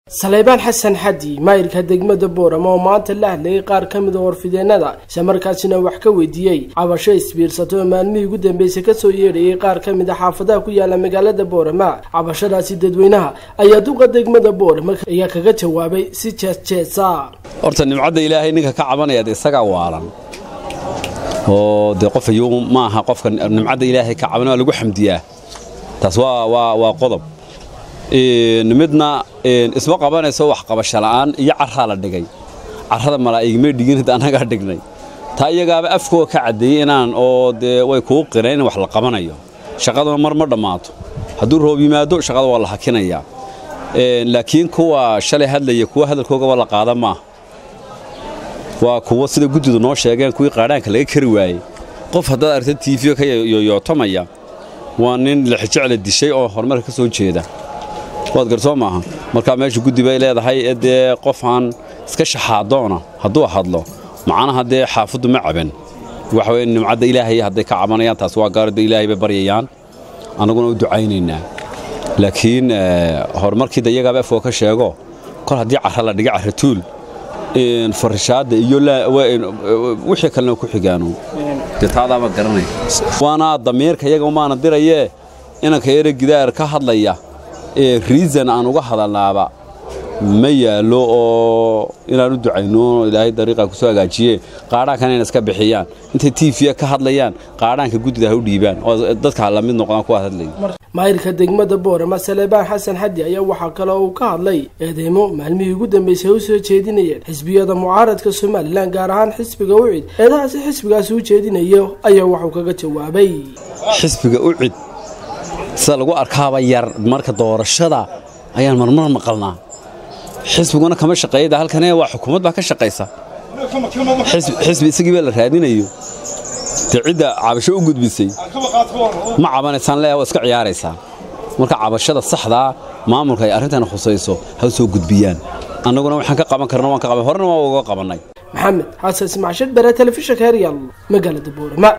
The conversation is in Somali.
saleybaan xasan xadi maayirka degmada boorama oo maanta la hadlayay qaar ka mid a warfideennada isla markaasina wax ka weydiiyey cabasho isbiirsato oo maalmihii ugu dambeysay kasoo yeedhayay qaar ka mid a xaafadaha ku yaala magaalada boorama cabashadaasi dadweynaha ayaa duqa degmada boorama ayaa kaga jawaabay si jeesjeesa horta nimcadda ilaahay ninka ka cabanayaad isagaa waalan oo dee qof ayuu ma aha qofka nimcadda ilaahay ka caban waa lagu xamdiyaa taas waa qodob midna isma qabanayso wax qabasho la'aan iyo carraa la dhigay carrada malaa'igmay dhigin hada annagaa dhignay taa iyagaaba afkoo ka caddeeyey inaan oo dee way kuu qireen in wax la qabanayo shaqaduna mar ma dhammaato hadduu roob yimaado shaqada waa la hakinayaa laakiin kuwa shalay hadlaya kuwa hadalkoogaba la qaada maaha waa kuwa sida guddidu noo sheegeen kuwii qaadhaanka laga kari waayey qof haddaad aragta tiifiyo ka yoyootamaya waa nin lixijecla dishay oo horumarka ka soo jeeda waad garsoo maaha markaa meesha guddi bay leedahay dee qofaan iska shaxaadoona hadduu hadlo macnaha dee xaafaddu ma caban waxa weye nimcadda ilaahay hadday ka cabanayaan taas waa gaarada ilaahay bay baryayaan annaguna u ducaynaynaa laakiin horumarkii da iyagaaba afoo ka sheego kol haddii carra la dhiga carratuul farishaadda iyo wixii kalena ku xigaano dee taadaama garanay waana damiirka iyaga umaana dirayee inanka yare gidaar ka hadlaya ee riisan aan uga hadalnaaba ma yaallo oo inaan u ducayno ilaahay dariiqa ku soo hagaajiye qaadhaankan inay iska bixiyaan intay tiifiya ka hadlayaan qaadhaanka guddida ha u dhiibaan oo dadka la mid noqdaan kuwa hadlaya maayirka degmada boorama saleebaan xasan xadi ayaa waxaa kale uu ka hadlay eedeymo maalmihii ugu dambeysay u soo jeedinayeen xisbiyada mucaaradka somalilan gaar ahaan xisbiga ucid eedahaasi xisbigaasi u jeedinayo ayaa waxuu kaga jawaabay xisbiga ucid sida lagu arkaaba yar marka doorashada ayaan marmar maqalnaa xisbiguna kama shaqeeyada halkane waa xukuumad baa ka shaqaysa xisbi isagii baa la raadinayo dee cidda cabasho u gudbisay ma cabanaysaan leeya waa iska ciyaaraysaa marka cabashada saxdaa maamulka ay arrintan khusayso ha soo gudbiyaan annaguna waxaan ka qaban karna waan ka qaban horena waa uga qabannay maxamed xasan ismacshed bare telefishinka heryal magaalada boorama